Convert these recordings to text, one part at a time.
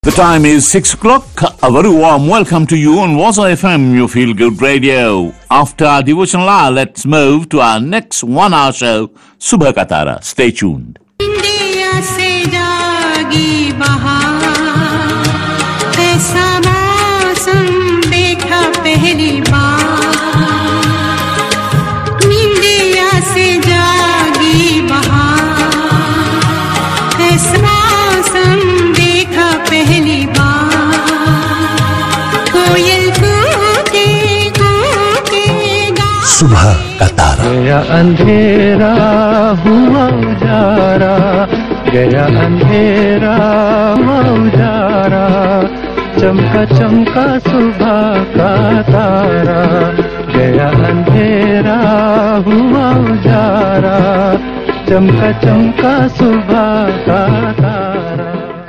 The time is 6 o'clock. A very warm welcome to you on Waza FM, your feel good radio. After our devotional hour, let's move to our next one hour show, Subha Katara. Stay tuned. India से जागी बहार ऐसा मौसम देखा पहली बार India से जागी बहार ऐसा मौसम देखा पहली बार कोयल कूके कूके गा सुबह का तारा गया अंधेरा हुआ उजारा गया अंधेरा हुआ उजारा चमका चमका सुबह का तारा गया अंधेरा हुआ उजारा चमका चमका सुबह का तारा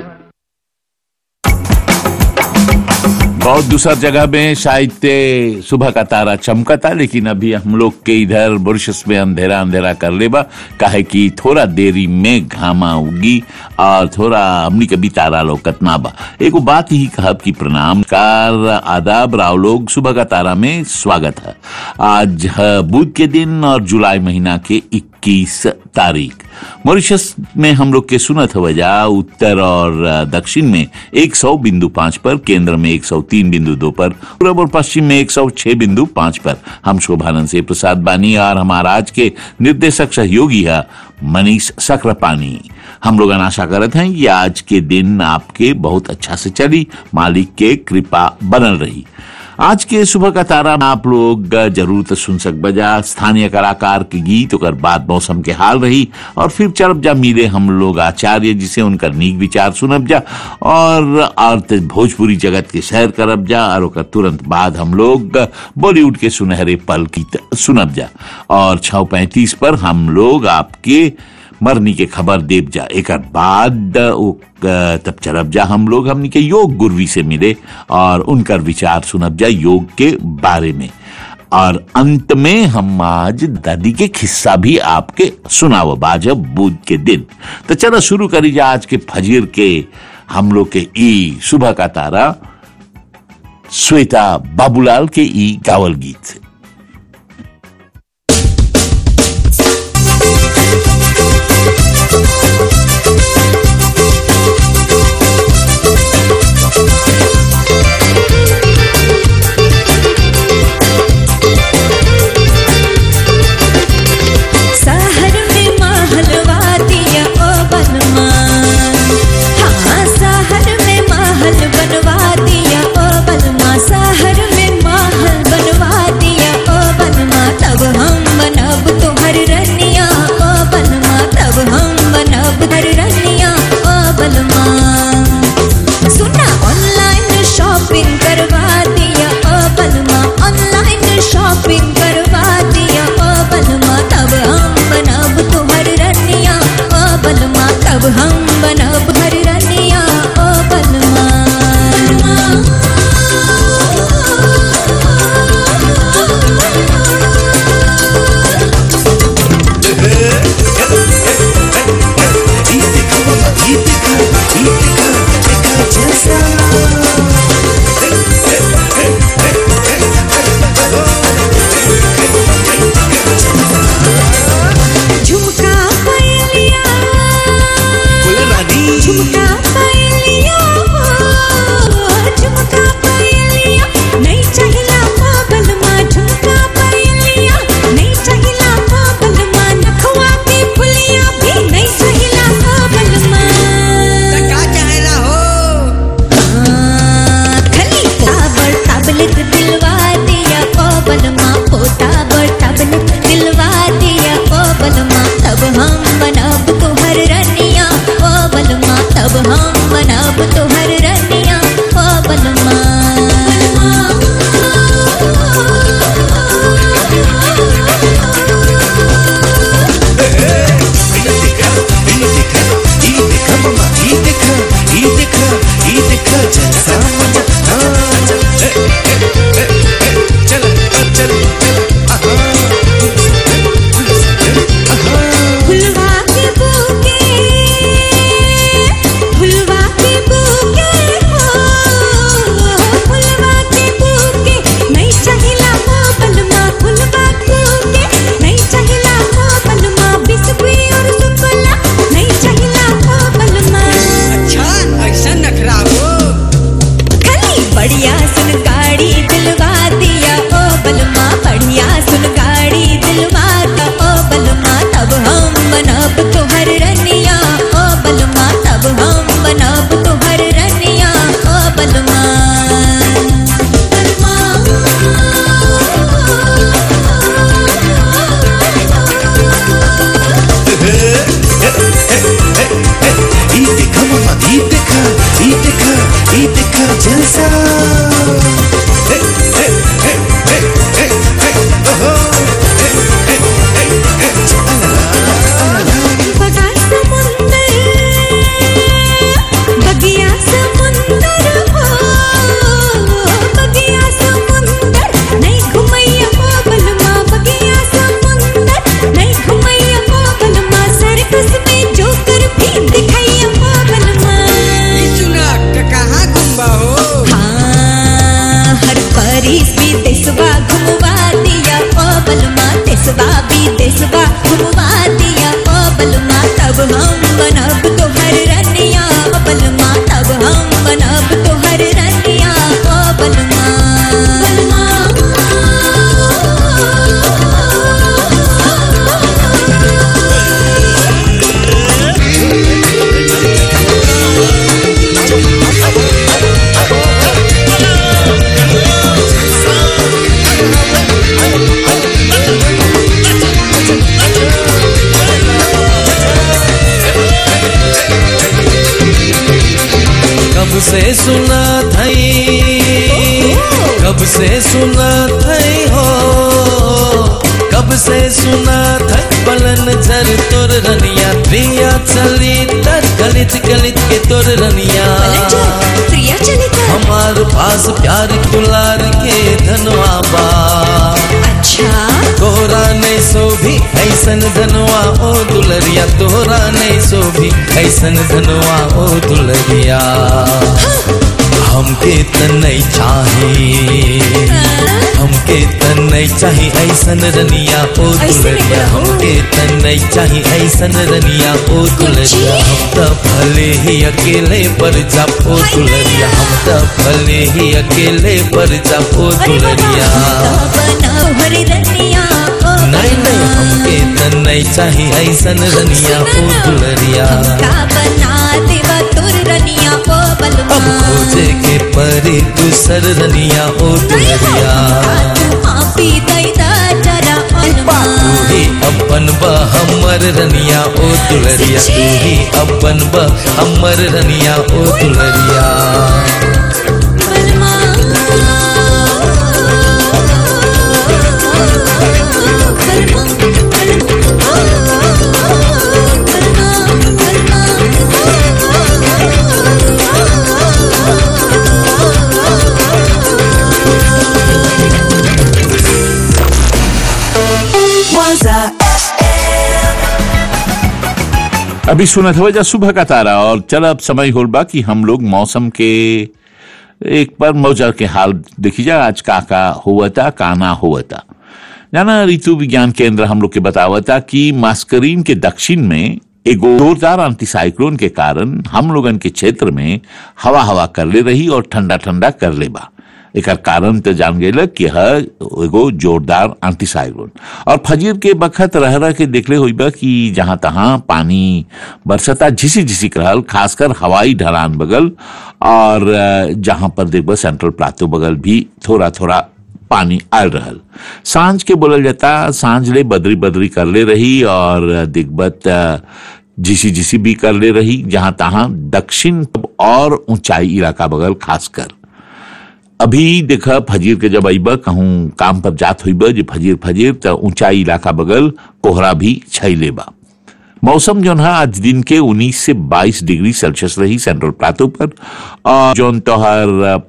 बहुत दूसरा जगह में शायद ते सुबह का तारा चमका था लेकिन अभी हम लोग के इधर बुरशस में अंधेरा अंधेरा कर लेबा काहे कि थोड़ा देरी में घामा उगी और थोड़ा हमनी कभी तारा लोकत ना बा एगो बात ही कहब कि प्रणाम कार आदाब राव लोग सुबह का तारा में स्वागत है आज है बुध के दिन और जुलाई महीना के 21 तारीख मॉरिशस में हम लोग के सुनत वजह उत्तर और अ, दक्षिण में 100 बिंदु पाँच पर केंद्र में 103 बिंदु दो पर पूर्व और पश्चिम में 106 बिंदु पाँच पर हम शोभानंद से प्रसाद बानी और हमारा आज के निर्देशक सहयोगी है मनीष सक्रापानी हम लोग आशा करत हैं कि आज के दिन आपके बहुत अच्छा से चली मालिक के कृपा बनल रही आज के सुबह का तारा में आप लोग जरूर तो सुन सक बजा स्थानीय कलाकार के गीत ओकर बाद मौसम के हाल रही और फिर चरब जा मिले हम लोग आचार्य जिसे उनका नीक विचार सुनब जा और और ते भोजपुरी जगत के शहर करब जा और ओकर तुरंत बाद हम लोग बॉलीवुड के सुनहरे पल की त- सुनब जा और छः पैंतीस पर हम लोग आपके मरनी के खबर देव जा एक बाद उ, अ, तब चरब जा हम लोग हमनी के योग गुरवी से मिले और उनकर विचार सुनब जा योग के बारे में और अंत में हम आज दादी के किस्सा भी आपके सुनाव बाजब बुध के दिन तो चलो शुरू करी जा आज के फजीर के हम लोग के ई सुबह का तारा श्वेता बाबूलाल के ई गावल गीत से शहर में महलवातिया ओ बलमान हाँ शहर में महल बनवा दिया ओ बलमा शहर में महल बनवा दिया सुना थई कब से सुना थई हो कब से सुना थई पलन झर तोर रनिया प्रिया चली तर गलित गलित के तोर रनिया पलट प्रिया चली कर हमार पास प्यार दुलार के धनवा बा अच्छा तोरा नहीं सो भी ऐसन धनवा ओ दुलरिया तोरा नहीं सो भी ऐसन धनवा ओ दुलरिया हमके त नहीं चाही हमके त नहीं चाही ऐसन रनिया ओ ऐसन दुलरिया रनिया, ओ। हमके त नहीं चाही ऐसन रनिया ओ दुलरिया हम त भले ही अकेले पर जा ओ हाय दुलरिया हम त भले ही अकेले पर जा ओ अरे बाबा दुलरिया बना हरी रनिया ओ नहीं नहीं बना। हमके त नहीं चाही ऐसन रनिया ओ दुलरिया का बना देवा तोर रनिया ओ बलमा अब खोजे के परी दूसर रनिया ओ दुलरिया आपी दैदा जरा अनमा तू ही अपन बा हमर रनिया ओ दुलरिया तू ही अपन बा हमर रनिया ओ दुलरिया बलमा अभी सुना था वजह सुबह का तारा और चल अब समय होल बा कि हम लोग मौसम के एक बार मौजा के हाल देखी जा आज का का हुआ था काना हुआ था जाना ऋतु विज्ञान केंद्र हम लोग के बतावता कि मास्करीन के दक्षिण में एगो जोरदार एंटीसाइक्लोन के कारण हम लोगन के क्षेत्र में हवा हवा कर ले रही और ठंडा ठंडा कर ले बा एकर कारण तो जान गए कि है एगो जोरदार एंटीसाइक्लोन और फजीर के बखत रह रह के देखले हुई बा कि जहां तहां पानी बरसता झिसी झिसी रहल खासकर हवाई ढलान बगल और अ, जहां पर देखबा सेंट्रल प्लाटो बगल भी थोड़ा थोड़ा पानी आयल रहल सांझ के बोलल जाता सांझ ले बदरी बदरी कर ले रही और दिग्बत अ, झिसी झिसी भी कर ले रही जहां तहां दक्षिण और ऊंचाई इलाका बगल खासकर अभी देखा फजीर के जब अइबा कहूं काम पर जात हुई जे फजीर फजीर त ऊंचाई इलाका बगल कोहरा भी छैले बा मौसम जो है आज दिन के 19 से 22 डिग्री सेल्सियस रही सेंट्रल प्लाटो पर और जो तोहर अ,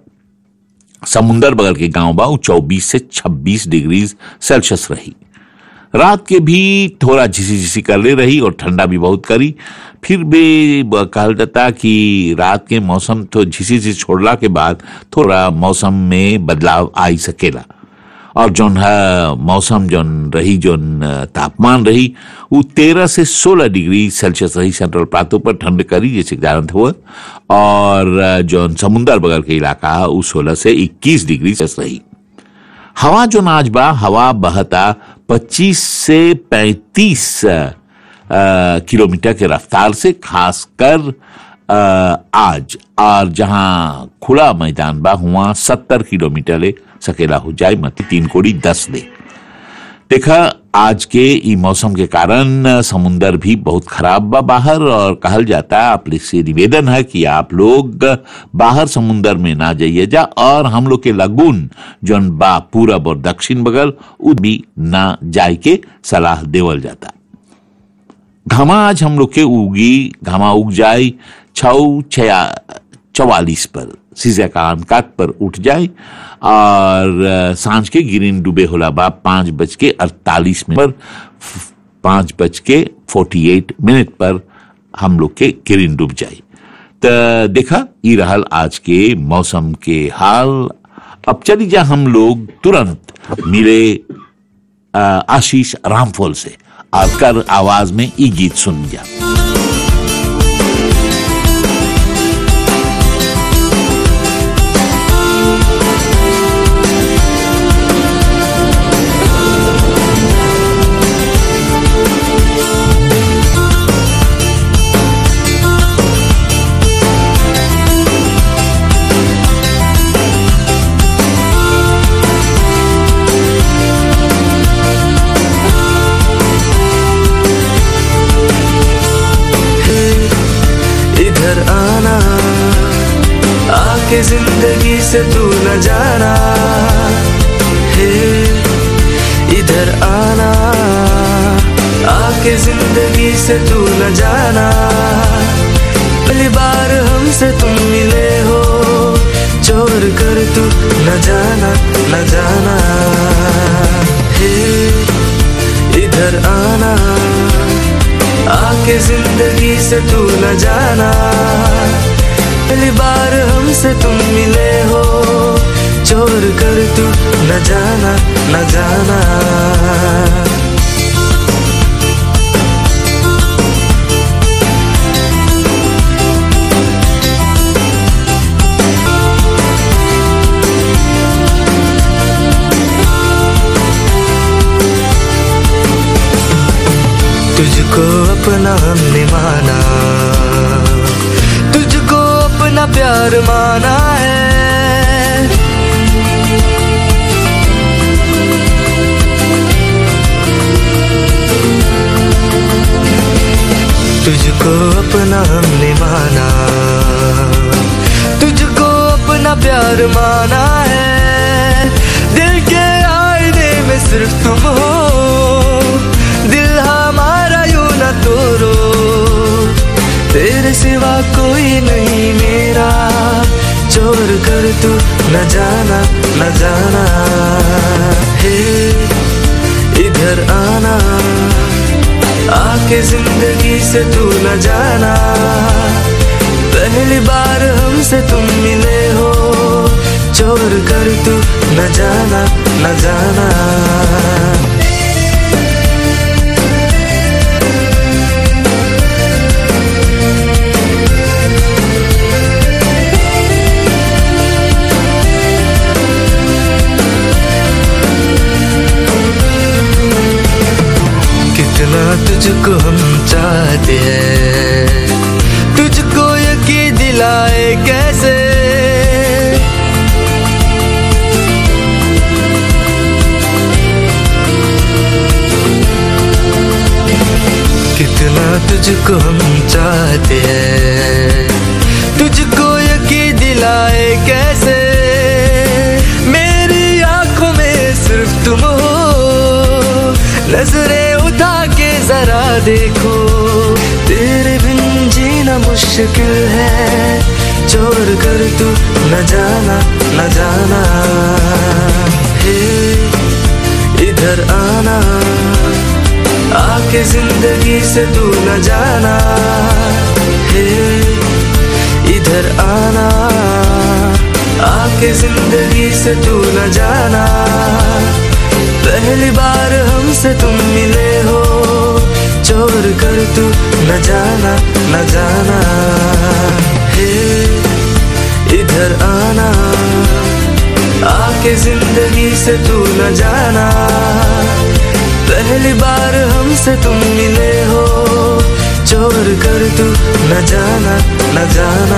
समुंदर बगल के गांव बा चौबीस से 26 डिग्री सेल्सियस रही रात के भी थोड़ा झिसी झिसी कर ले रही और ठंडा भी बहुत करी फिर भी ब- कहल जाता कि रात के मौसम तो झिसी झिसी छोड़ला के बाद थोड़ा मौसम में बदलाव आई सकेला और जोन है मौसम जोन रही जोन अ, तापमान रही वो तेरह से सोलह डिग्री सेल्सियस रही सेंट्रल प्लाटो पर ठंड करी जैसे जानत हुआ और अ, जोन समुंदर बगल के इलाका है, वो सोलह से इक्कीस डिग्री सेल्सियस रही हवा जो नाच बा हवा बहता 25 से 35 अ, किलोमीटर के रफ्तार से खासकर अ, आज और जहां खुला मैदान बा हुआ 70 किलोमीटर ले सकेला हो जाए मत तीन कोड़ी दस दे देखा आज के ई मौसम के कारण अ, समुंदर भी बहुत खराब बा बाहर और कहल जाता है आप लोग से निवेदन है कि आप लोग बाहर समुंदर में ना जाइए जा और हम लोग के लगून जोन बा पूरब और दक्षिण बगल उ भी ना जाए के सलाह देवल जाता घामा आज हम लोग के उगी घामा उग जाए छऊ छया चवालीस पर सीजे का अनकात पर उठ जाए और अ, सांझ के गिरिन डूबे होला बा पांच बज के अड़तालीस मिनट पर फ- पांच बज के फोर्टी एट मिनट पर हम लोग के गिरिन डूब जाए तो देखा ई रहल आज के मौसम के हाल अब चली जा हम लोग तुरंत मिले अ, आशीष रामफोल से और कर आवाज में ई गीत सुन जा ओ जिंदगी से तू न जाना हे इधर आना आके जिंदगी से तू न जाना पहली बार हमसे तुम मिले हो चोर कर तू न जाना न जाना हे इधर आना आके जिंदगी से तू न जाना पहली बार हमसे तुम मिले हो चोर कर तू न जाना न जाना तुझको अपना हमने माना तुझको अपना प्यार माना है तुझको अपना हमने माना तुझको अपना प्यार माना है दिल के आईने में सिर्फ तुम हो दिल हमारा यूं न तोड़ो तेरे सिवा कोई नहीं मेरा चोर कर तू न जाना न जाना हे इधर आना आके जिंदगी से तू न जाना पहली बार हमसे तुम मिले हो चोर कर तू न जाना न जाना कितना तुझको हम चाहते हैं तुझको यकीन दिलाए कैसे कितना तुझको हम चाहते हैं तुझको यकीन दिलाए कैसे मेरी आंखों में सिर्फ तुम हो नजरें उठा के जरा देखो तेरे बिन जीना मुश्किल है चोर कर तू न जाना न जाना हे इधर आना आके जिंदगी से तू न जाना हे इधर आना आके जिंदगी से तू न जाना पहली बार हमसे तुम मिले हो चोर कर तू न जाना न जाना हे इधर आना आके जिंदगी से तू न जाना पहली बार हमसे तुम मिले हो चोर कर तू न जाना न जाना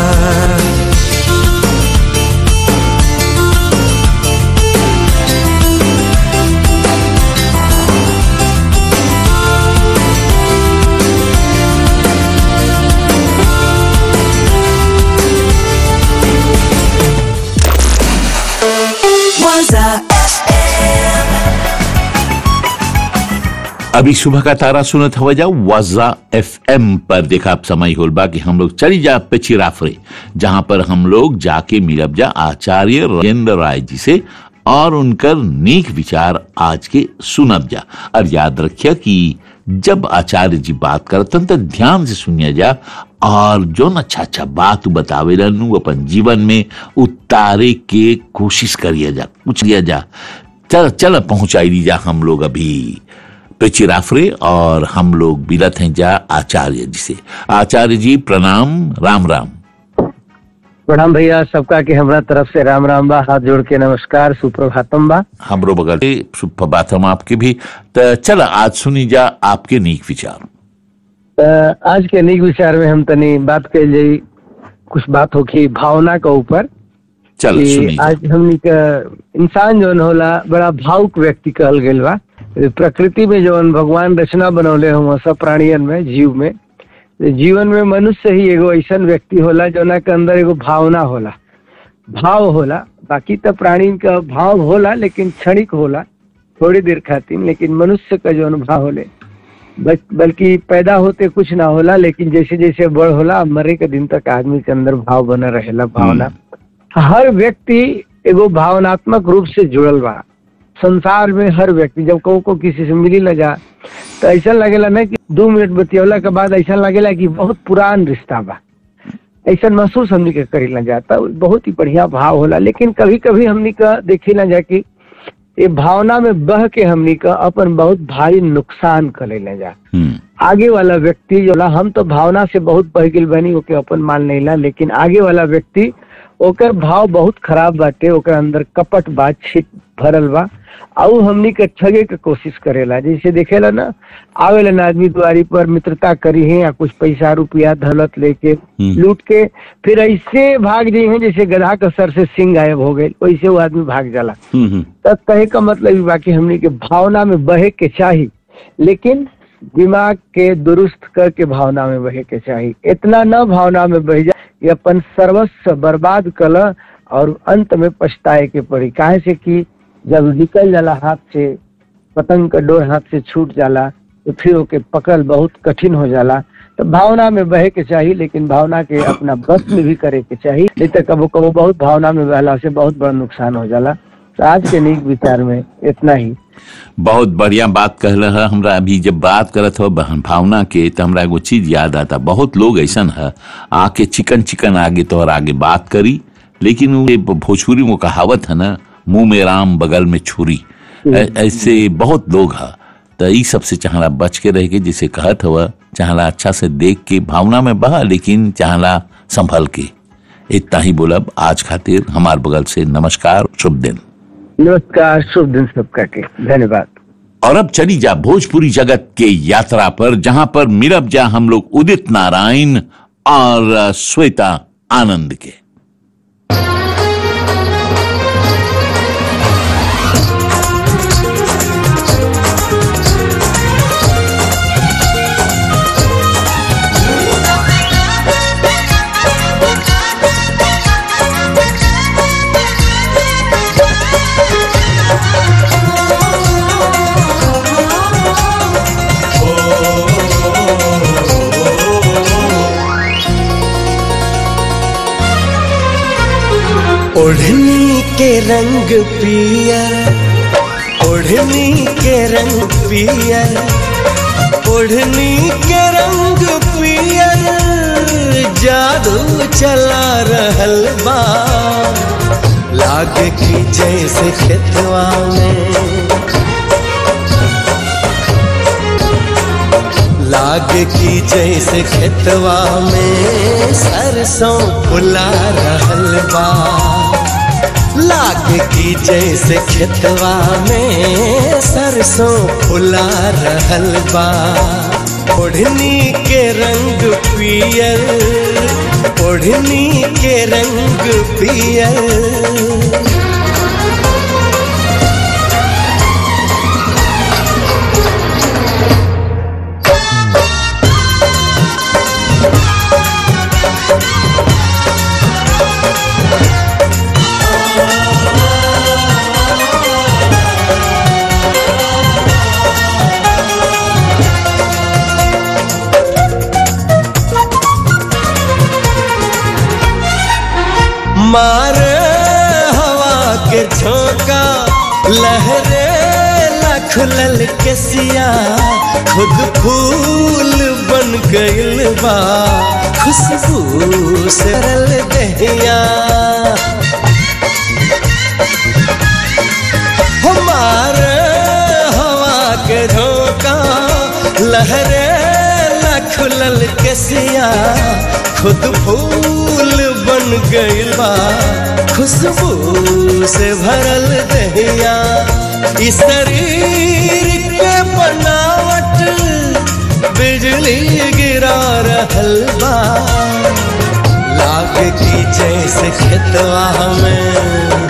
अभी सुबह का तारा सुनत हवा जाओ वाजा एफ एम पर देखा आप समय होल बा कि हम लोग चली जा पिछिराफरे जहां पर हम लोग जाके मिलब जा आचार्य राजेंद्र राय जी से और उनकर नेक विचार आज के सुनब जा और याद रखिया कि जब आचार्य जी बात करतन तो ध्यान से सुनिया जा और जो न अच्छा अच्छा बात बतावे उ अपन जीवन में उतारे के कोशिश करिए जा कुछ लिया जा चल चल पहुंचाई दी जा हम लोग अभी पिचिराफरे और हम लोग बिलत हैं जा आचार्य जी से आचार्य जी प्रणाम राम राम प्रणाम भैया सबका के हमरा तरफ से राम राम बा हाथ जोड़ के नमस्कार सुप्रभातम बा हमरो बगल से सुप्रभात हम आपके भी तो चल आज सुनी जा आपके नीक विचार त आज के निक विचार में हम तनी बात कल जाई कुछ बात होखी भावना के ऊपर चल कि सुनी जा। आज हमनी का इंसान जौन होला बड़ा भावुक व्यक्ति कहल गईल बा प्रकृति में जौन भगवान रचना बनौले हम सब प्राणियन में जीव में जीवन में मनुष्य ही एगो ऐसन व्यक्ति होला जौना के अंदर एगो भावना होला भाव होला बाकी तो प्राणी का भाव होला लेकिन क्षणिक होला थोड़ी देर खातिर लेकिन मनुष्य का जो अनुभव होले बस- बल्कि पैदा होते कुछ ना होला लेकिन जैसे जैसे बड़ होला मरे के दिन तक आदमी के अंदर भाव बना रहेला भावना हर व्यक्ति एगो भावनात्मक रूप से जुड़ल बा संसार में हर व्यक्ति जब कहू को किसी से मिली न जा तो ऐसा लगेला ना कि दो मिनट बतियौला के बाद ऐसा लगेला कि बहुत पुरान रिश्ता बा ऐसा महसूस हमनी के करी ना जाता बहुत ही बढ़िया भाव होला लेकिन कभी कभी हमनी का देखी ना जा कि ये भावना में बह के हमनी का अपन बहुत भारी नुकसान कर ले जा हम्म, आगे वाला व्यक्ति जो ला हम तो भावना से बहुत बह गेल बनी ओके अपन मान नहीं ला लेकिन आगे वाला व्यक्ति ओकर भाव बहुत खराब बाटे ओकर अंदर कपट बात छिप भरल बा आउ हमनी के ठगे के कोशिश करेला जैसे देखेला ना आवेला ना आदमी दुआरी पर मित्रता करी है या कुछ पैसा रुपया धलत लेके लूट के फिर ऐसे भाग जाई है जैसे गधा के सर से सिंह गायब हो गए वैसे वो आदमी भाग जाला हम्म, हम्म, तब कहे का मतलब ई बाकी हमनी के भावना में बहे के चाही लेकिन दिमाग के दुरुस्त करके भावना में बहे के चाही इतना न भावना में बह जाए कि अपन सर्वस्व बर्बाद कल और अंत में पछताए के पड़ी काहे से कि जब निकल जाला हाथ से पतंग का डोर हाथ से छूट जाला तो फिर ओके पकड़ बहुत कठिन हो जाला तो भावना में बहे के चाहिए लेकिन भावना के अपना बस में भी करे के चाहिए नहीं तो कबो कबो बहुत भावना में बहला से बहुत बड़ा नुकसान हो जाला तो आज के नीक विचार में इतना ही बहुत बढ़िया बात कहल है हमरा अभी जब बात करत हो बहन भावना के तो हमरा एगो चीज याद आता बहुत लोग ऐसन है आके चिकन चिकन आगे तो और आगे बात करी लेकिन वो ये भोजपुरी में कहावत है ना मुंह में राम बगल में छुरी ऐ- ऐसे बहुत लोग है तो ई सबसे चाहला बच के रह के जिसे कहत हुआ चाहला अच्छा से देख के भावना में बहा लेकिन चाहला संभल के इतना ही बोलब आज खातिर हमार बगल से नमस्कार शुभ दिन नमस्कार शुभ दिन सबका के धन्यवाद और अब चली जा भोजपुरी जगत के यात्रा पर जहां पर मिलब जा हम लोग उदित नारायण और अ, श्वेता आनंद के ओढ़नी के रंग पियर ओढ़नी के रंग पियर ओढ़नी के रंग पियर जादू चला रहल बा लागे की जैसे खेतवा में लागे की जैसे खेतवा में सरसों फुला रहल बा लागे की जैसे खेतवा में सरसों फुला रहल बा ओढ़नी के रंग पियर ओढ़नी के रंग पियर मारे हवा के झोंका लहरे लखलल के सिया खुद फूल बन गइल बा खुशबू से रल दहिया हमारे हवा के झोंका लहरे लखलल के सिया खुद फूल बन गइल बा खुशबू से भरल दहिया इस शरीर के बनावट बिजली गिरा रहल बा लाग की जैसे खेतवा में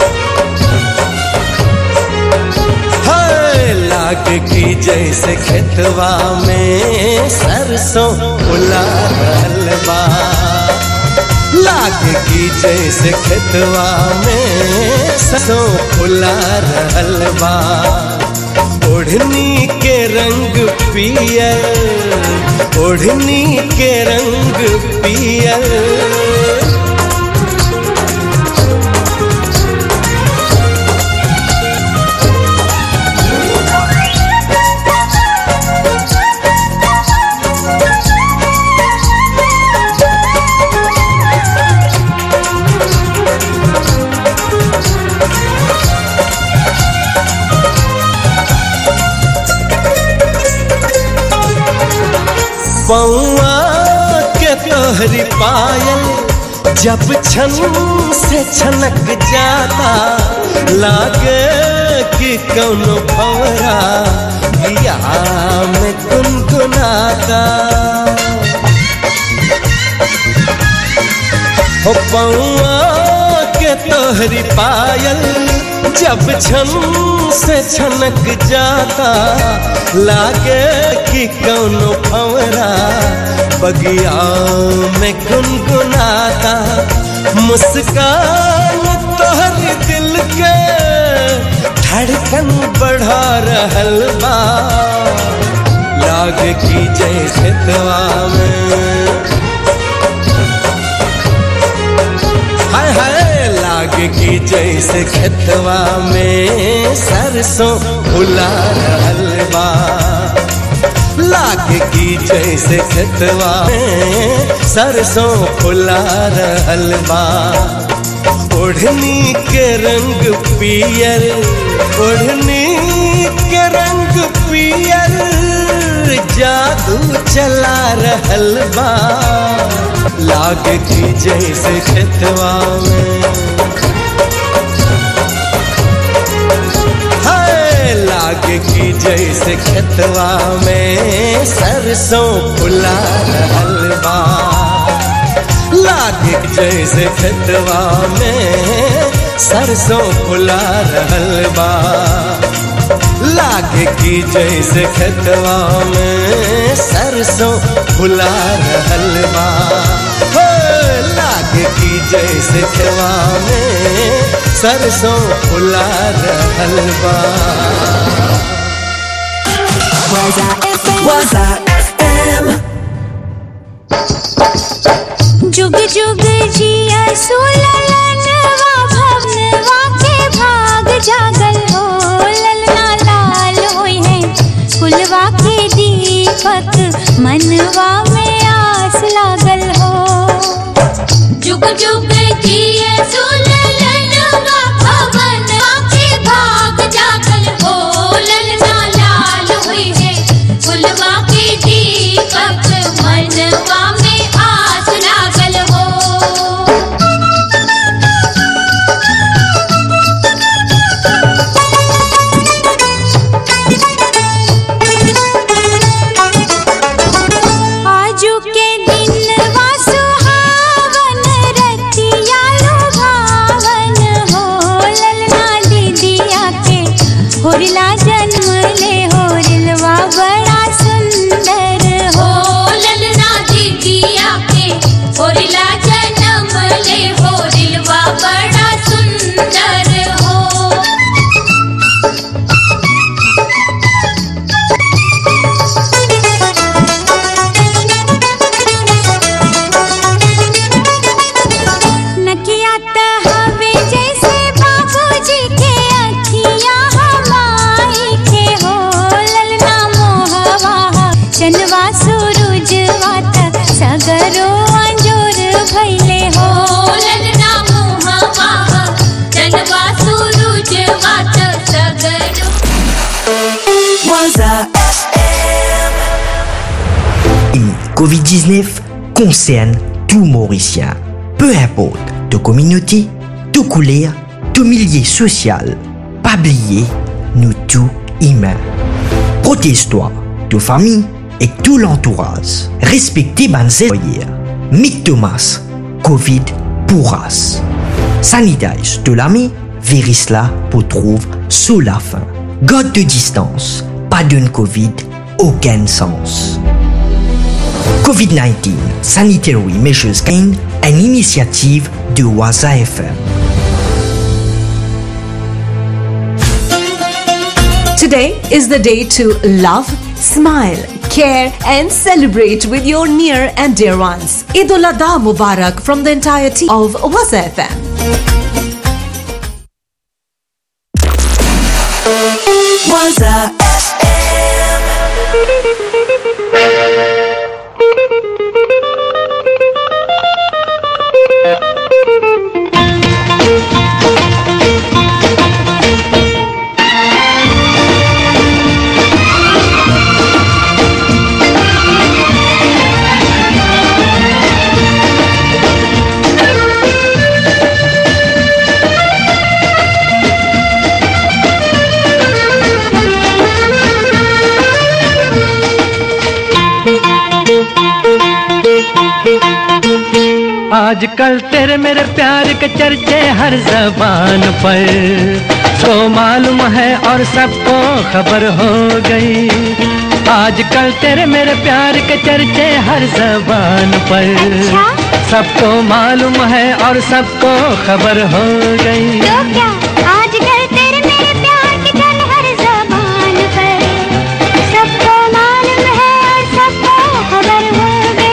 हाय, लाग की जैसे खेतवा में सरसों फुला रहल बा लागे की जैसे खेतवा में सरसों फुला रहल बा ओढ़नी के रंग पियर ओढ़नी के रंग पियर पौआ के तोहरी पायल जब छन से छनक जाता लागे कि कौनो भवरा दिया में गुनगुनाता हो पौआ के तोहरी पायल जब छन से छनक जाता लागे कि कौनो फवरा बगिया में गुनगुनाता मुस्कान तोहर दिल के धड़कन बढ़ा रहल बा लागे कि जैसे तवा में हाय हाय लागे की जैसे खेतवा में सरसों फुला रहल बा लागे की जैसे खेतवा में सरसों फुला रहल बा ओढ़नी के रंग पियर ओढ़नी के रंग पियर जादू चला रहल बा लाग की जैसे खेतवा में हाय लाग की जैसे खेतवा में सरसों फुला रहल बा लाग की जैसे खेतवा में सरसों फुला रहल बा लागे की जैसे खेतवा में सरसों फुला रहल बा हो लागे की जैसे खेतवा में सरसों फुला रहल बा Waza FM. जुग जुग जिया सुललनवा भवनवा के भाग जागल हो ललना लाल होई है कुलवा के दीपक मनवा में आस लागल हो जुग जुग जिया सुललनवा भवनवा के भाग जागल हो ललना लाल होई है कुलवा के दीपक मनवा में आस लागल हो आजू के दिन वा सुहावन रतिया लुभावन हो ललना दीदिया के होरिला जन्म ले होरिलवा बड़ा सुंदर हो ललना दीदिया के होरिला जन्म ले होरिलवा बड़ा सुंदर हो नकिया त हवे जैसे बाबूजी के अखिया हमाई के हो ललना मोहवा चनवा सूरजवा त सगरो अंजोर भइले हो ललना मोहवा चनवा सूरजवा त सगरो Waza Et Covid-19 concerne tout Mauricien. Peu importe de communauté, de couleur, de milieu social. Pas oublier, nous tous humains. Protège-toi, de famille et tout l'entourage. Respectez les employés. Mick Thomas, Covid pourras. Sanitize de l'ami, Verisla pour trouve sous la fin. God de distance, pas d'une Covid, aucun sens. COVID-19 sanitary measures gain une initiative de Waza FM. Today is the day to love, smile, care, and celebrate with your near and dear ones. Eid ul Adha Mubarak from the entire team of Waza FM. Waza आजकल तेरे मेरे प्यार के चर्चे हर जबान पर तो मालूम है और सबको खबर हो गई आजकल तेरे मेरे प्यार के चर्चे हर जबान पर सबको मालूम है और सबको खबर हो गई तो क्या आजकल तेरे मेरे प्यार की चल हर जबान पर सबको मालूम है और सबको खबर हो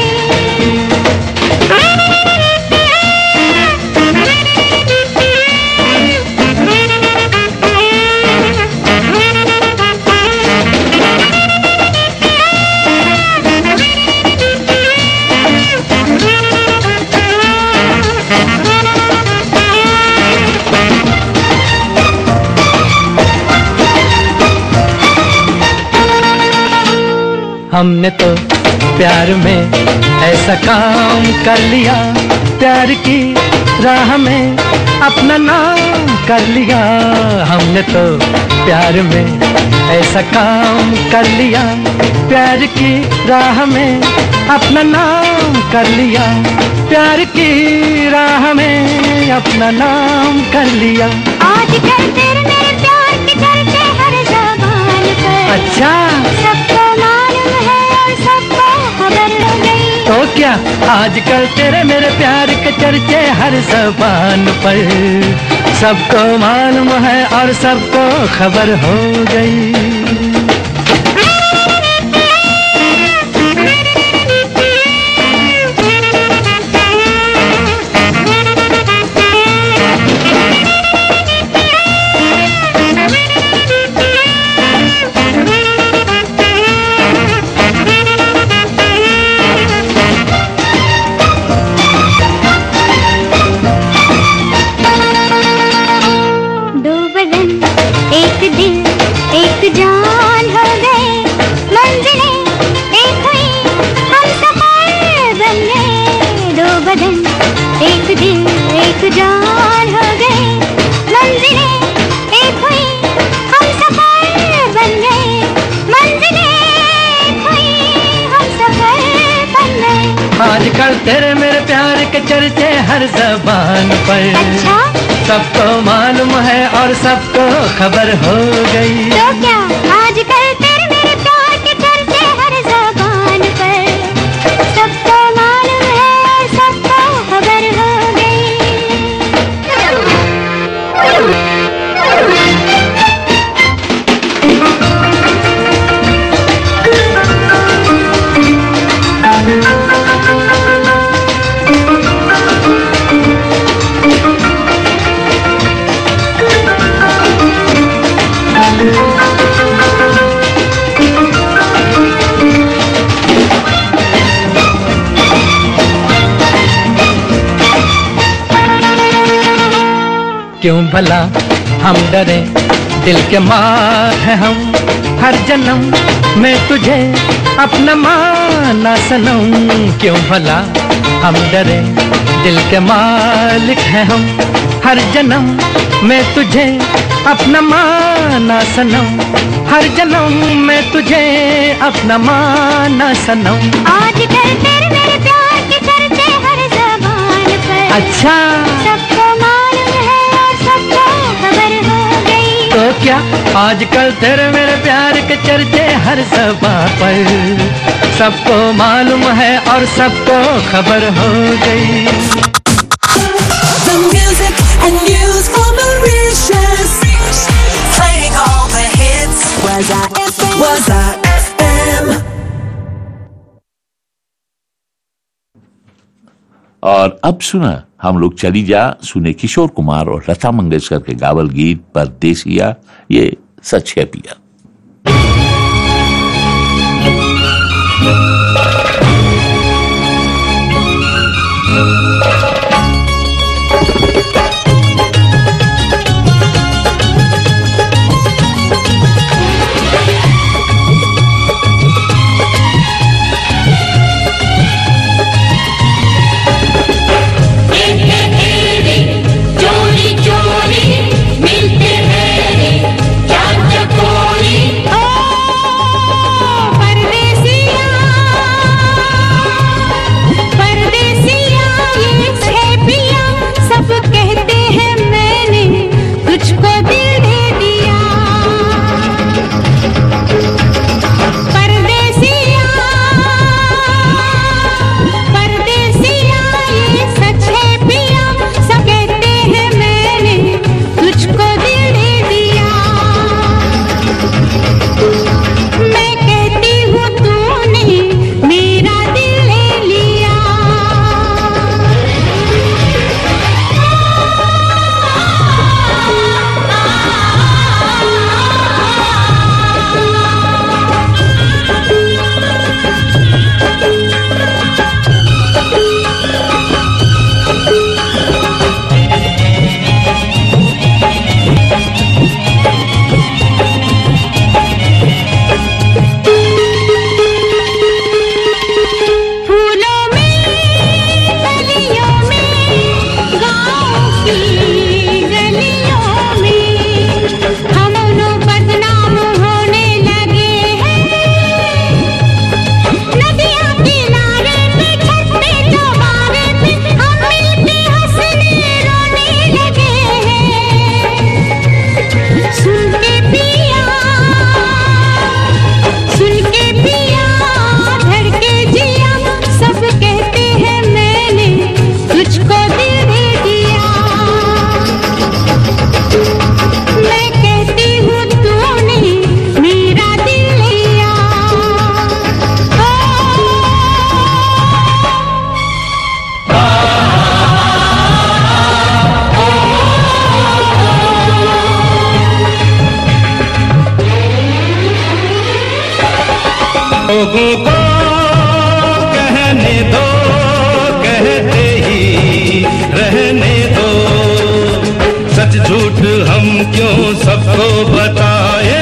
हमने तो प्यार में ऐसा काम कर लिया प्यार की राह में अपना नाम कर लिया हमने तो प्यार में ऐसा काम कर लिया प्यार की राह में अपना नाम कर लिया प्यार की राह में अपना नाम कर लिया आजकल तेरे मेरे प्यार की चर्चे हर जबान पर अच्छा सबको मालूम है और सबको खबर हो गई तो क्या आजकल तेरे मेरे प्यार के चर्चे हर जबान पर सबको मालूम है और सबको खबर हो गई दो बदन एक दिल एक जान हो गए मंजिलें एक हुई हम सफर बन गए दो बदन एक दिल एक जान हो गए मंजिलें एक हुई हम सफर बन गए मंजिलें एक हुई हम सफर बन गए आजकल तेरे मेरे प्यार के चर्चे हर जबान पर अच्छा सबको मालूम है और सबको खबर हो गई तो क्या आजकल तेरे मेरे प्यार के चर्चे हर जबान पर सबको मालूम है और सबको खबर हो क्यों भला हम डरे दिल के मार है हम हर जन्म मैं तुझे अपना माना सनम क्यों भला हम डरे दिल के मालिक है हम हर जन्म मैं तुझे अपना माना सनम हर जन्म मैं तुझे अपना माना सनम आजकल तेरे मेरे प्यार के चर्चे हर जबान पर अच्छा सबको मालूम है और सबको खबर हो गई तो क्या आजकल तेरे मेरे प्यार के चर्चे हर सभा पर सबको मालूम है और सबको खबर हो गई The music and news for Mauritius. Playing all the hits. Was I FM? Was I FM? और अब सुना हम लोग चली जा सुने किशोर कुमार और लता मंगेशकर के गावल गीत परदेसिया ये सच है पिया चोरी चोरी मिलते हैं रे चांद चकोरी ओ परदेसिया परदेसिया ये है पिया सब कहते हैं मैंने तुझको दिल दे दिया परदेसिया परदेसिया ये सच है पिया सब कहते हैं मैंने तुझको दिल दे दिया मैं कहती हूँ तूने मेरा दिल ले लिया फूलों में गलियों में गाँव की गलियों में हम दोनों बदनाम होने लगे हैं नदियाँ किनारे पे छत पे चौबारे पे हम मिलके हंसने रोने लगे हैं सुन के पिया सुन के पिया धड़के जिया सब कहते हैं मैंने तुझको दिल दे दिया मैं कहती हूँ तूने मेरा दिल लिया लोगों को कहने दो कहते ही रहने दो सच झूठ हम क्यों सबको बताए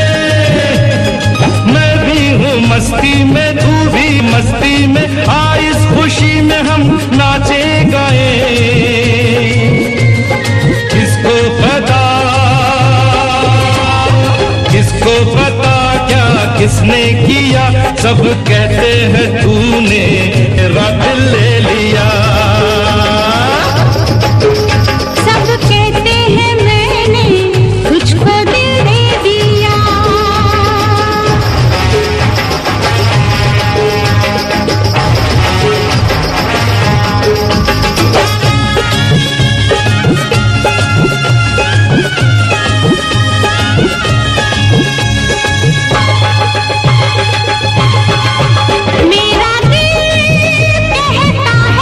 मैं भी हूँ मस्ती में तू भी मस्ती में आ इस खुशी में हम नाचे गाए किसको पता किसको पता क्या किसने किया सब कहते हैं तूने मेरा दिल ले लिया सब कहते हैं मैंने तुझको दिल दे दिया मेरा दिल कहता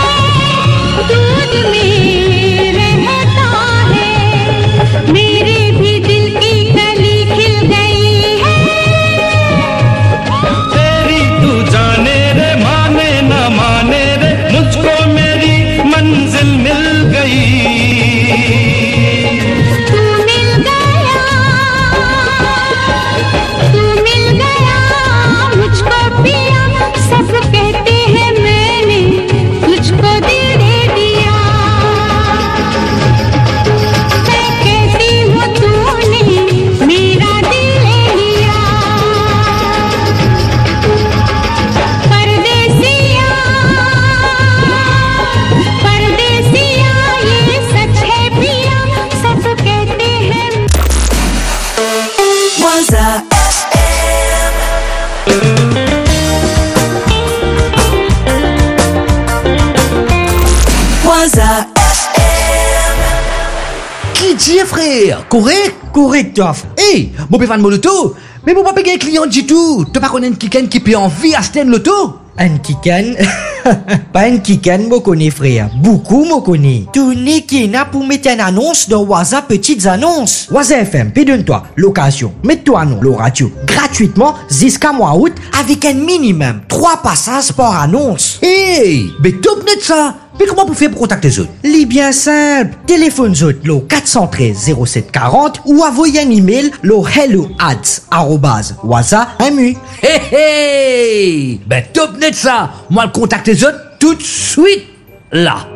qui dit frère Correct Correct toi Hey, mon pévan mon loto Mais mon papa un client du tout Tu pas connais un kiken qui peut envie acheter un loto Un kiken Pas un kiken, moi connais frère Beaucoup moi connais Tu n'es qui n'a pour mettre une annonce dans Waza Petites Annonces Waza FM, donne-toi location Mets-toi un nom, le radio Gratuitement jusqu'à mois août Avec un minimum 3 passages par annonce Hey Mais top net ça mais comment vous faites pour contacter les autres Les bien simple. Téléphone autres, le 413 0740 ou envoyez un email le hello at arrobase waza mu. Hey hey Ben top net ça Moi le contacte les autres tout de suite là.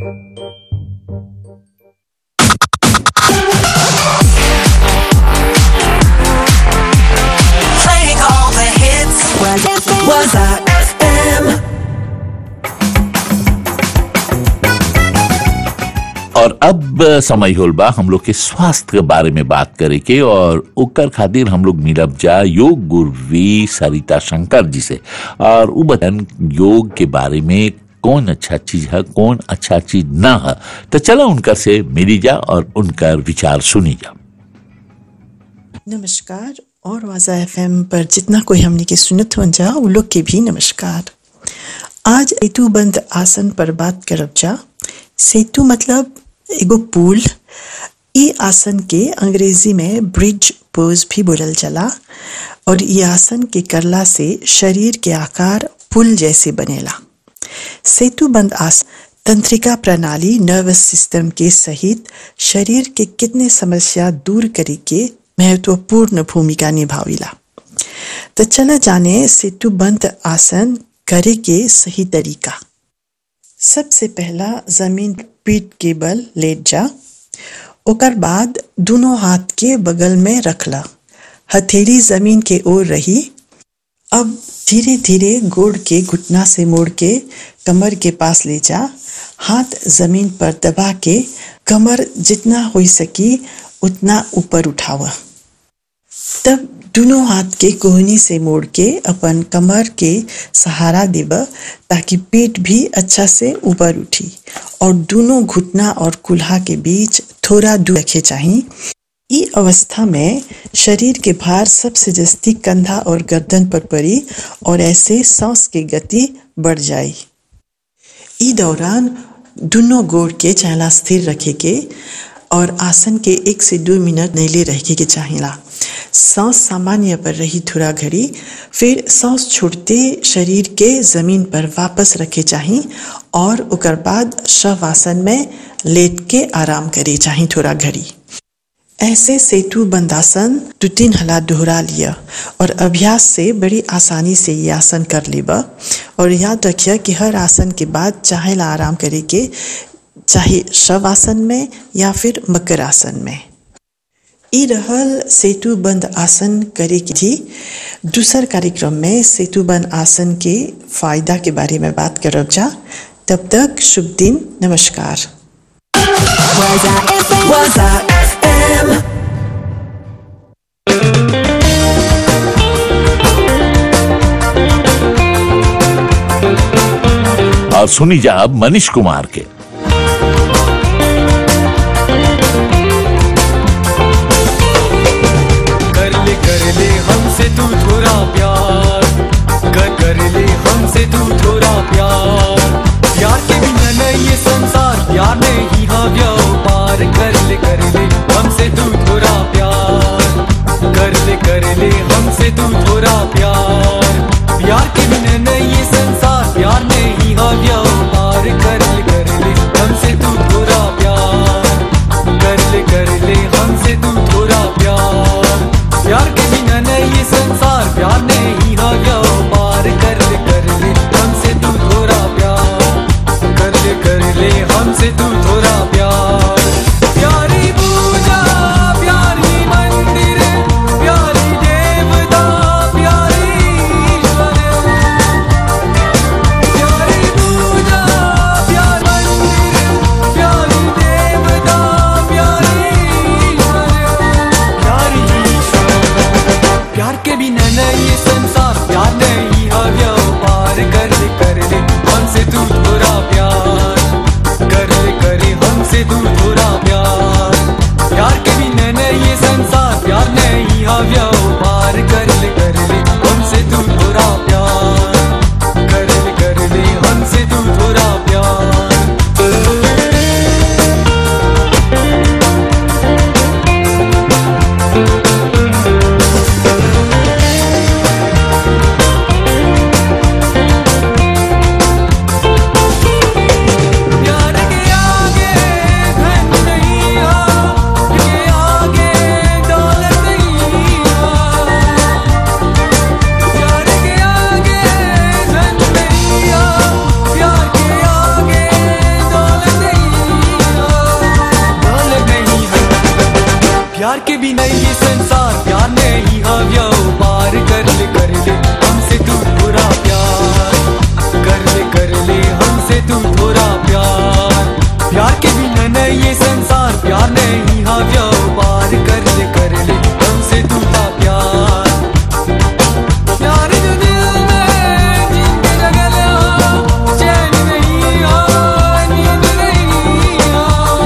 Playing all the hits. Was was FM. और अब समय होल बा हम लोग के स्वास्थ्य के बारे में बात करे के और ओकर खातिर हम लोग मिलब जा योग गुरुवी सरिता शंकर जी से और उ बतन योग के बारे में कौन अच्छा चीज है कौन अच्छा चीज ना है तो चलो उनका से मिली जा और उनका विचार सुनी जा नमस्कार और वाजा एफ पर जितना कोई हमने के सुनत हो जा वो लोग के भी नमस्कार आज सेतु बंद आसन पर बात करब जा सेतु मतलब एगो पुल ई आसन के अंग्रेजी में ब्रिज पोज भी बोलल चला और ये आसन के करला से शरीर के आकार पुल जैसे बनेला सेतु बंद आसन तंत्रिका प्रणाली नर्वस सिस्टम के सहित शरीर के कितने समस्या दूर करे के महत्वपूर्ण भूमिका निभाविला तो चला जाने सेतु बंद आसन करे के सही तरीका सबसे पहला जमीन पीठ के बल लेट जा ओकर बाद दोनों हाथ के बगल में रखला हथेली जमीन के ओर रही अब धीरे धीरे गोड़ के घुटना से मोड़ के कमर के पास ले जा हाथ जमीन पर दबा के कमर जितना हो सकी उतना ऊपर उठावा तब दोनों हाथ के कोहनी से मोड़ के अपन कमर के सहारा देब ताकि पेट भी अच्छा से ऊपर उठी और दोनों घुटना और कुल्हा के बीच थोड़ा दूर रखे चाहिए ई अवस्था में शरीर के भार सबसे जस्ती कंधा और गर्दन पर पड़ी और ऐसे सांस की गति बढ़ जाए ई दौरान दोनों गोड़ के चहला स्थिर रखे के और आसन के एक से दो मिनट नैले रखे के चाहिला सांस सामान्य पर रही थोड़ा घड़ी फिर सांस छोड़ते शरीर के जमीन पर वापस रखे चाहिए और उकर बाद शव आसन में लेट के आराम करे चाहिए थोड़ा घड़ी ऐसे सेतु बंदासन दो तीन हला दोहरा लिया और अभ्यास से बड़ी आसानी से ये आसन कर लेबा और याद रखिए कि हर आसन के बाद चाहे ला आराम करे के चाहे शव आसन में या फिर मकर आसन में ई रहल सेतु बंद आसन करे की थी दूसर कार्यक्रम में सेतु बंद आसन के फायदा के बारे में बात करब जा तब तक शुभ दिन नमस्कार Waza FM. Waza FM. और सुनी जा अब मनीष कुमार के कर ले कर ले हमसे तू थोड़ा प्यार कर कर ले हमसे तू थोड़ा प्यार प्यार के बिना नहीं ये संसार प्यार नहीं हाँ व्याओ पार कर ले कर ले हमसे तू थोड़ा प्यार कर ले कर ले हमसे तू थोड़ा प्यार प्यार के बिना नहीं ये संसार प्यार नहीं हाँ व्याओ पार कर ले कर ले प्यार के बिना ये संसार प्यार नहीं हव्या पार कर ले कर ले हमसे तू थोड़ा प्यार कर ले कर ले हमसे तू थोड़ा प्यार प्यार के बिना नहीं ये संसार प्यार नहीं हव्या पार कर ले कर ले हमसे तू था प्यार प्यार जो दिल में जिंदगी जगल हो चैन नहीं हो नींद नहीं हो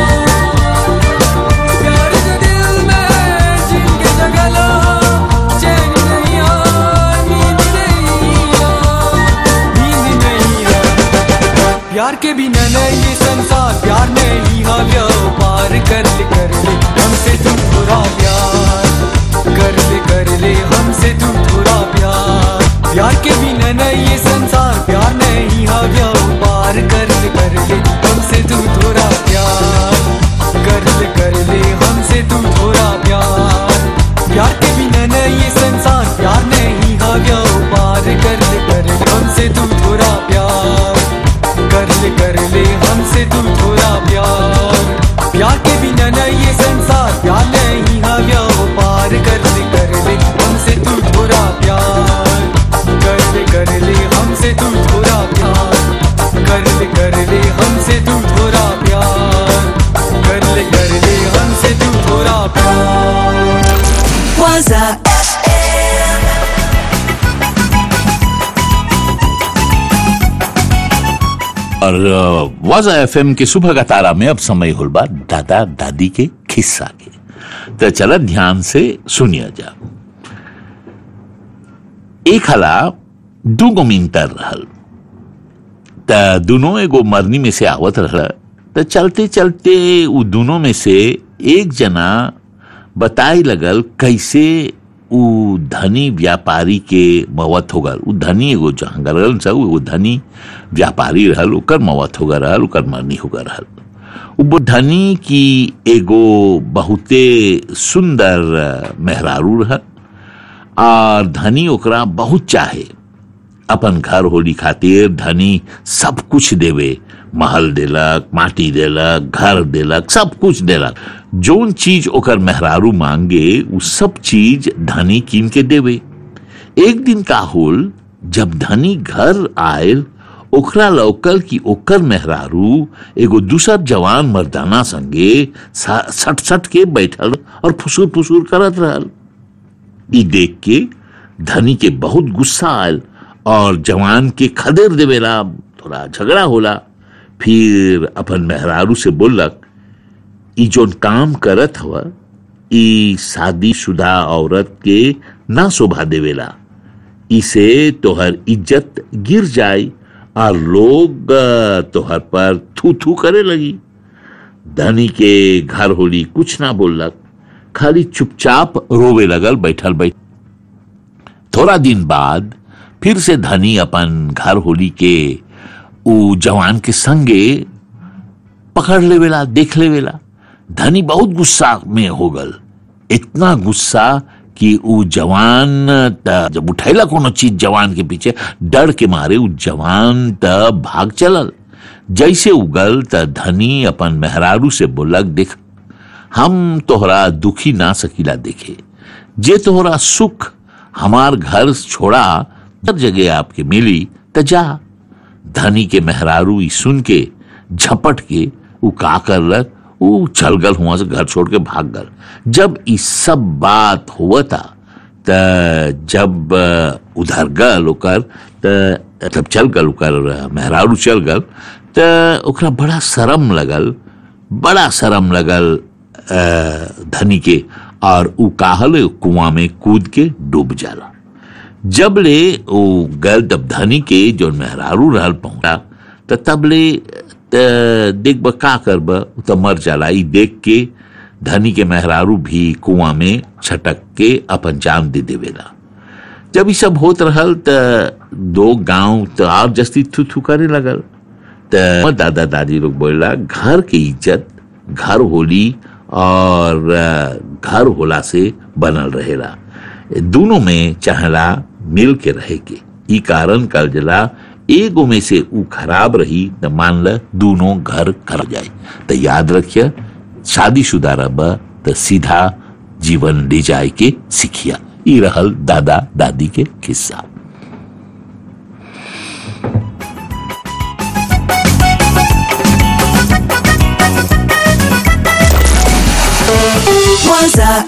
प्यार जो दिल में जिंदगी जगल हो चैन नहीं हो नींद नहीं हो नींद नहीं हो प्यार के बिना नहीं ये संसार प्यार नहीं हव्या पार कर ले कर ले हमसे तू थोड़ा प्यार कर ले कर ले हमसे तू थोड़ा प्यार प्यार के बिना नहीं ये संसार प्यार नहीं हव्या पार कर ले कर ले हमसे तू थोड़ा प्यार कर ले कर ले हमसे तू थोड़ा प्यार प्यार के बिना नहीं ये संसार प्यार नहीं हव्या पार कर ले कर ले हमसे तू थोड़ा प्यार कर ले कर ले हमसे तू थोड़ा प्यार प्यार के बिना नहीं ये संसार प्यार नहीं हव्या पार कर ले कर ले हमसे तू थोड़ा प्यार कर ले कर ले हमसे तू थोड़ा प्यार कर ले कर ले हमसे तू थोड़ा प्यार कर ले कर ले हमसे तू थोड़ा प्यार Waza FM. और वाजा एफ के सुबह का तारा में अब समय हुल बा दादा दादी के खिस्सा के तो चला ध्यान से सुनिया जा एक हला दूगो मिंटर रहल त दोनों एगो मरनी में से आवत रहल त चलते चलते उ दोनों में से एक जना बताई लगल कैसे उ धनी व्यापारी के मौत हो गल उ धनी एगो जहाँ रहल सब वो धनी व्यापारी रहल ओकर मौत हो गल रहल ओकर मरनी हो गल रहल उ वो धनी की एगो बहुते सुंदर मेहरारू रहल और धनी ओकरा बहुत चाहे अपन घर होली खातिर धनी सब कुछ देवे महल देलक माटी देलक घर देलक सब कुछ देलक जोन चीज ओकर मेहरारू मांगे उ सब चीज धनी कीन के देवे एक दिन का होल जब धनी घर आयल ओकरा लौकल कि ओकर मेहरारू एगो दूसर जवान मर्दाना संगे सा- सट सट के बैठल और फुसूर फुसूर करत रहल ई देख के धनी के बहुत गुस्सा आयल और जवान के खदेर देवेला थोड़ा झगड़ा होला फिर अपन मेहरारू से बोलक ई जोन काम करत हवा ई शादीशुदा औरत के ना शोभा देवेला इसे तोहर इज्जत गिर जाए और लोग अ, तोहर पर थू थू करे लगी धनी के घर होली कुछ ना बोलक खाली चुपचाप रोवे लगल बैठल बैठ थोड़ा दिन बाद फिर से धनी अपन घर होली के उ जवान के संगे पकड़ लेवेला देख लेवेला धनी बहुत गुस्सा में हो गल इतना गुस्सा कि उ जवान त जब उठैला कोनो चीज जवान के पीछे डर के मारे उ जवान त भाग चलल जैसे उगल त धनी अपन मेहरारू से बोलक देख हम तोहरा दुखी ना सकीला देखे जे तोहरा सुख हमार घर छोड़ा हर जगह आपके मिली त जा धनी के मेहरारू ई सुन के झपट के उ का करलक उ चल गल हुआ से घर छोड़ के भाग गल जब ई सब बात हुआ था त जब अ, उधर गल ओकर त जब चल गल ओकर मेहरारू चल गल त ओकरा बड़ा शर्म लगल बड़ा शर्म लगल अ, धनी के और उ काहल कुआं में कूद के डूब जाला जब ले ओ गल तब धनी के जो मेहरारू रहल पहुंचा त तब ले त देख ब का करब उ त मर जाला ई देख के धनी के मेहरारू भी कुआं में छटक के अपन जान दे देवेला जब ई सब होत रहल त दो गांव त और जस्ती थू थू करे लगल त दादा दादी लोग बोला घर की इज्जत घर होली और अ, घर होला से बनल रहेला दोनों में चाहला मिल के रहे के ई कारण कल जला एगो में से ऊ खराब रही त मान ल दोनों घर कर जाए त याद रखिए शादीशुदा रब त सीधा जीवन ले जाए के सीखिया ई रहल दादा दादी के किस्सा Waza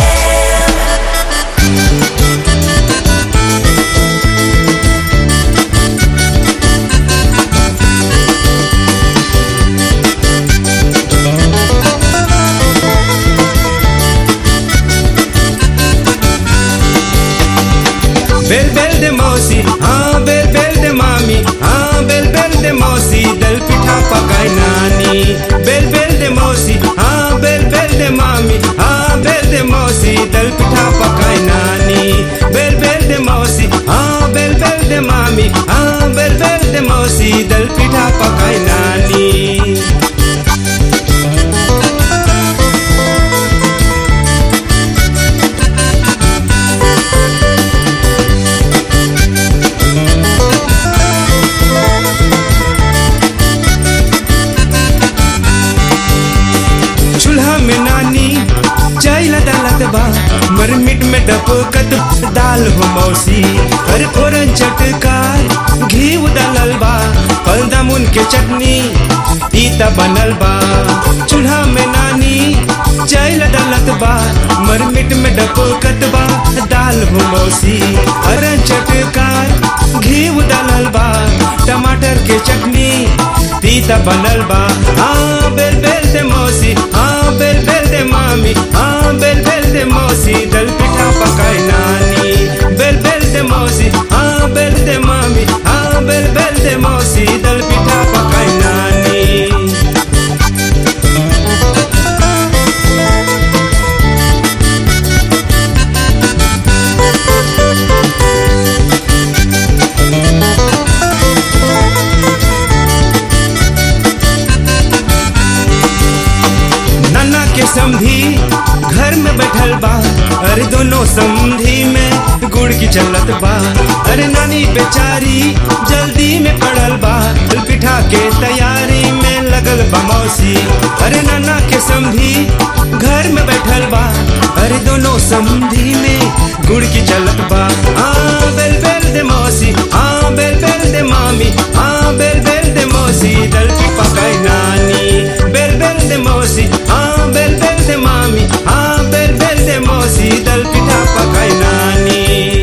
बेल बेल दे मौसी हाँ बेल बेल दे मामी हाँ बेल बेल दे मौसी दल पिठा पकाए नानी बेल बेल दे मौसी हाँ बेल बेल दे मामी हाँ बेल दे मौसी दल पिठा पकाए नानी बेल बेल दे मौसी हाँ बेल बेल दे मामी हाँ बेल बेल दे मौसी दल पिठा पकाए नानी चूल्हा में नानी चाय लदालत बा मरमिट में डपकत दाल हो मौसी हर फोरन चटकार घी उदलल बा फलदामुन के चटनी पीता बनल बा चूल्हा में नानी चाय लदालत बा मरमिट में डपकत बा दाल हो मौसी हर चटकार घी उदलल बा टमाटर के चटनी पीता बनल बा हाँ बेल बेल दे मौसी हाँ बेल बेल दे मामी हाँ बेल बेल दे मौसी दल पिठा पकाए नानी बेल बेल दे मौसी हाँ बेल दे मामी हाँ बेल बेल दे मौसी दल पिठा पकाए नानी नाना के समधी घर में बैठल बा अरे दोनों समधी में गुड़ की चलत बा अरे नानी बेचारी जल्दी में पड़ल बा पिठा के तैयारी में लगल बा मौसी अरे नाना के समधी घर में बैठल बा अरे दोनों समधी में गुड़ की चलत बा हाँ बेल बेल दे मौसी हाँ बेल बेल दे मामी हाँ बेल बेल दे मौसी दल की पकाई नानी बेल बेल दे मौसी हाँ बेल बेल दे मामी हाँ बेल बेल दे मौसी दल पिठा पकाई नानी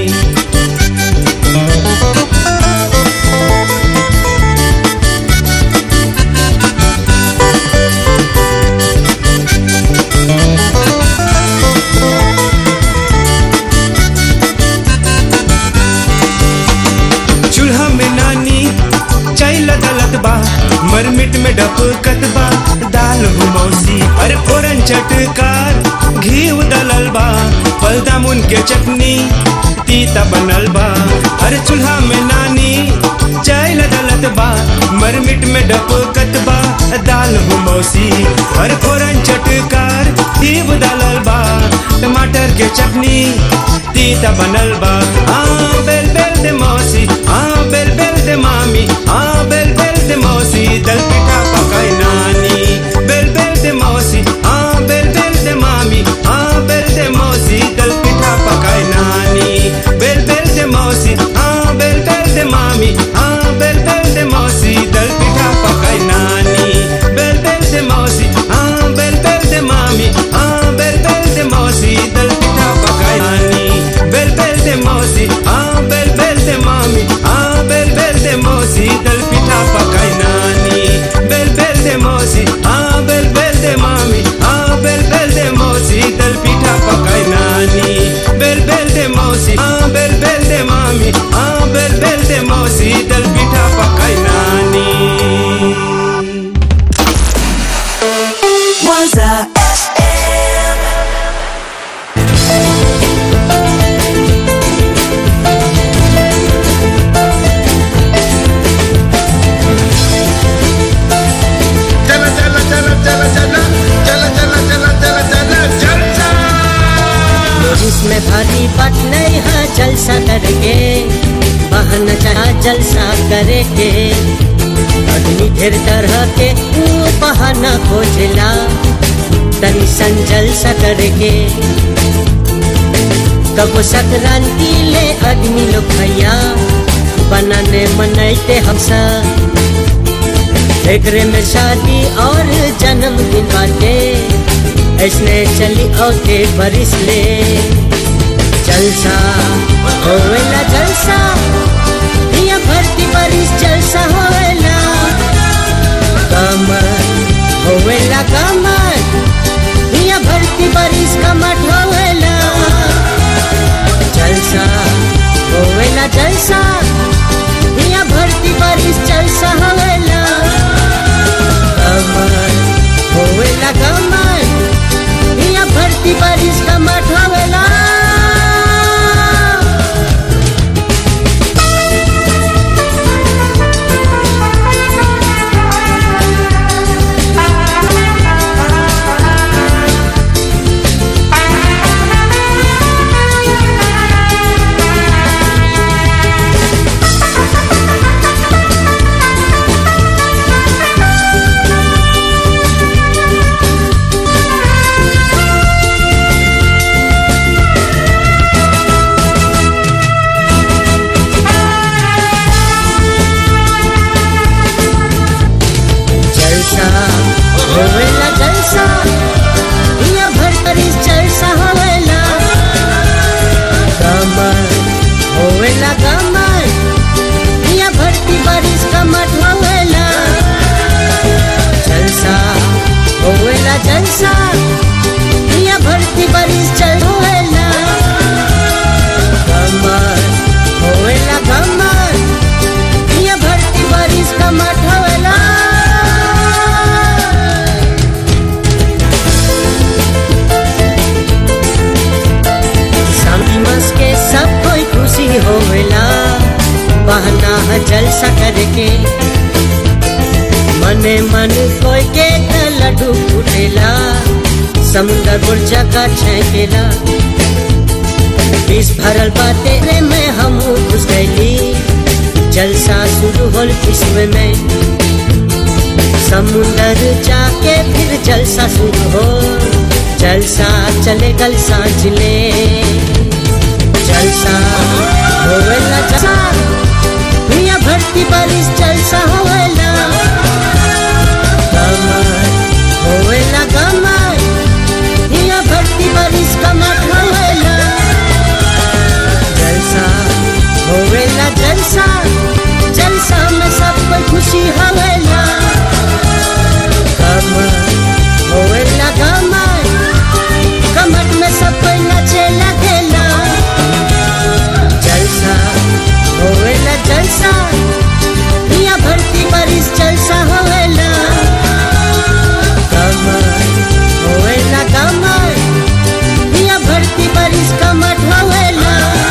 चूल्हा में नानी चाय लदलत बा मरमिट में डपकत बा दाल हो मौसी अरे फोरन चटकार घी उदलल बा फलदामुन के चटनी तीता बनल बा अरे चूल्हा में नानी चाय लदलत बा मरमिट में डपकत बा दाल हो मौसी अरे फोरन चटकार घी उदलल बा टमाटर के चटनी तीता बनल बा हाँ बेल बेल दे मौसी हाँ बेल बेल दे मामी हाँ बेल बेल दे मौसी दल पिठा पकाए नानी बेल बेल दे मौसी हाँ बेल बेल दे मामी हाँ बेल दे मौसी दल पिठा पकाए नानी बेल बेल दे मौसी हाँ बेल बेल दे मामी हाँ बेल बेल दे मौसी दल पिठा पकाए नानी बेल बेल दे मौसी हाँ बेल बेल दे मामी हाँ बेल बेल दे मौसी दल पिठा पकाए नानी बेल बेल दे मौसी हाँ बेल बेल दे मामी हाँ बेल बेल दे मौसी दल पिठा पकाए नानी बेल बेल दे मौसी हाँ बेल बेल दे मामी हाँ बेल बेल दे मौसी दल पिठा पकाए नानी बेल बेल दे मौसी हाँ बेल बेल दे मामी हाँ बेल बेल दे मौसी दल पिठा पकाए नानी Waza चला चला चला चला चला चला चला चला चला चला जलसा इसमें भारी बात नहीं है जलसा करके बहन चाह जलसा करके आदमी ढेर तरह के ऊ बहाना खोजला तनी संजल सा करके कब संक्रांति ले आदमी लोग भैया बनाने मनैते हम सब एकरे में शादी और जन्मदिन बाटे ऐसने चली ओके बरिस ले जलसा होवेला जलसा ये भरती बरिस जलसा होवेला कमर होवेला कमर ये भरती बरिस कमर होवेला जलसा होवेला जलसा ये भरती बरिस जलसा होवेला कमर होवेला कमर ये भरती बरिस कमर होवेला जलसा होवेला जलसा ये भरतरी जलसा होवेला कमर होवेला कमर ये भरती बारिश कमर होवेला जलसा होवेला जलसा ये भरती बारिश चल होवेला कमर होवेला कमर ये भरती बारिश कमर होवेला समझ के सब कोई खुशी होवेला बहना है जलसा करके मने मन कोई के त लड्डू फूटेला समुंदर बुर्जा का छेकेला बीस भरल बाते रे में हम घुस गईली जलसा शुरू होल किस्म में समुंदर जाके फिर जलसा शुरू हो जलसा चले गल सांझ ले जलसा होवेला जलसा दुनिया भरती बारिश जलसा होवेला कमर होवेला कमर दुनिया भरती बारिश कमर होवेला जलसा होवेला जलसा जलसा में सब कोई खुशी होवेला कमर होवेला कमर कमर में सब कोई नाचे लगेला जलसा होवेला जलसा दुनिया भरती बारिश जलसा होवेला कमर होवेला कमर दुनिया भरती बारिश कमर होवेला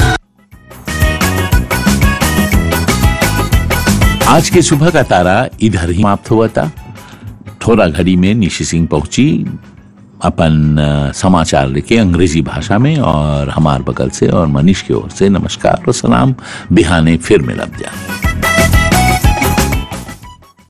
आज के सुबह का तारा इधर ही समाप्त हुआ था थोड़ा घड़ी में निशी सिंह पहुंची अपन अ, समाचार लेके अंग्रेजी भाषा में और हमार बगल से और मनीष की ओर से नमस्कार और सलाम बिहाने फिर मिलब जा